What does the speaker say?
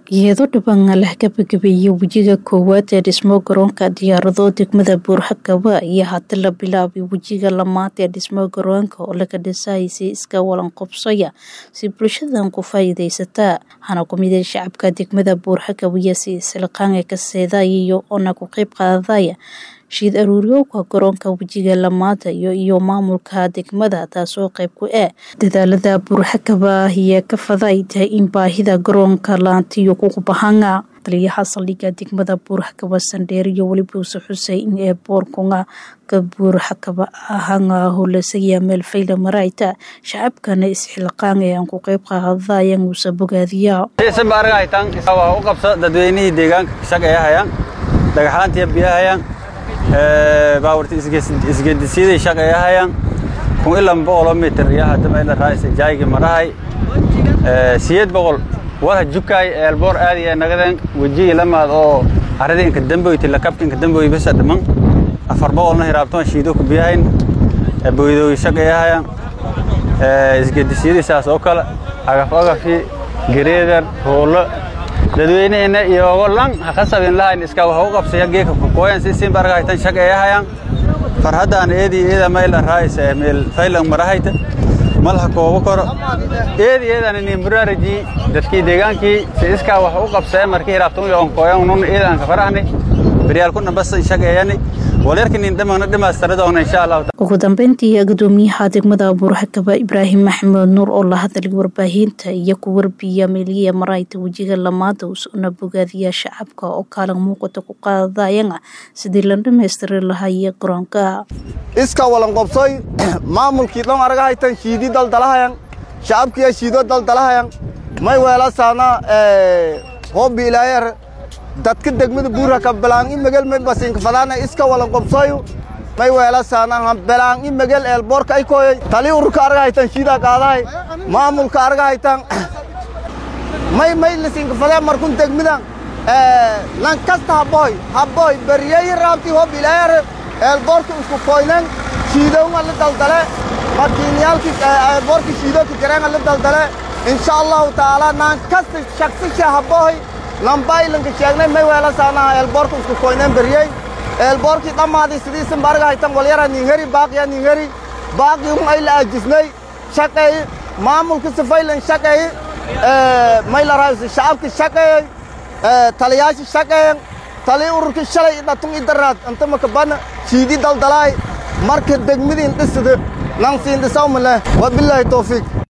iyadoo dhibaan la gabagabeeyey wejiga koowaad ee dhismo garoonka diyaarado degmada buurhakaba iyo hadda la bilaabay wejiga lamaad ee dhismo garoonka oo laga dhisayay si iska walan qobsaya si bulshadan ku faa'iidaysataa hana ku mid shacabka degmada buurhakaba iyo si isliqaanka ka seedaya iyo ona ku qayb qaadaya shiid aruuriyowka garoonka wejiga lamaada iyo iyo maamulka degmada taasoo qayb ku ah dadaalada buurxakaba iyo ka fadayta in baahida garoonka laantiyo kugu bahanga taliyaha saldhigga degmada buurxakaba sandheer iyo weliba uuse xusay in ee boorkunga ka buurxakaba ahanga holasaya meel fayla marayta shacabkana isxilqaan ee aan ku qayb qaadadayan uuse bogaadiya u qabsa dadweynihii deegaanka shaqeeyahayaan dhagaxaantiya biyahayaan baawarta isgedisiyaday shaqeeyahayaan kun ilan boqoloo mitir iyo haddama ila raaysa jaaygi marahay siyeed boqol walha jukaay eelboor aadi ee nagadeen wejigii lamaad oo arradii inka damboyti lakabka inka damboy besa dhiman afar boqolna hiraabtoon shiido ku biyahayn boydoogi shaqeeyahayaan isgedisiyadii saas oo kale agaf agafi gareedar hoolo dadweynehina iyoogo lan haqasabin lahayn iska wax u qabsaya geeka kukooyan si siin bargahaytan shaqeeyahayaan farhaddaan eedii eeda mayla raaysa meel faylan marahayta malha koobo koro eedii eedan ini muraaraji dadkii deegaankii si iskaa wax u qabsaya markii hiraabtun yoon kooyan nun eedaan ka farahni beryaal kuna basan shaqeeyani ugu dambeyntii gudoomiyaha degmada buurxakaba ibraahim maxamed nuur oo la hadlay warbaahinta iyo ku warbiya meeliya marayta wejiga lamaada usuna bogaadiya shacabka oo kaalin muuqata ku qaadayana sidii la dhammaystiri lahaye garoonka iska walan qobsoy maamulkii dhan argahaytan shiidi daldalahayan shacabkiya shiido daldalahayan may weelasaana hoobi ilaayer dadka degmada buurhaka belaan i megel may basinka fadaana iska walan qobsoyu may weelasaana belaan i megel eelboorka ay koyoy tali ururka argahaytan shiidaa qaadahay maamulka argahaytan may may lisinka fadee markun degmidan lan kasta haboy haboy beriyeyi raabti hob ilaayare eelboorka isku koynen shiidowga la daldale makiinyaalki eelboorka shiidooka jareenga la daldale insha allahu tacaala naan kasta shaksisha haboy lambaylanka sheegnay may weelasaanaha eelboorka isku koyneen beriyey eelboorkii dhammaadii sidiisan bargahaytan walyara ninheri baaqiya ninheri baaqii un ay la ajisnay shaqeey maamulka sifaylan shaqeey may la raaysa shacabka shaqeeyey taliyaasha shaqeeyen tali ururka shalay dhatun idaraad inta makabana shiidi daldalaay marka degmadiin dhisida nan siin dhisawma leh wabilaahi tawfiiq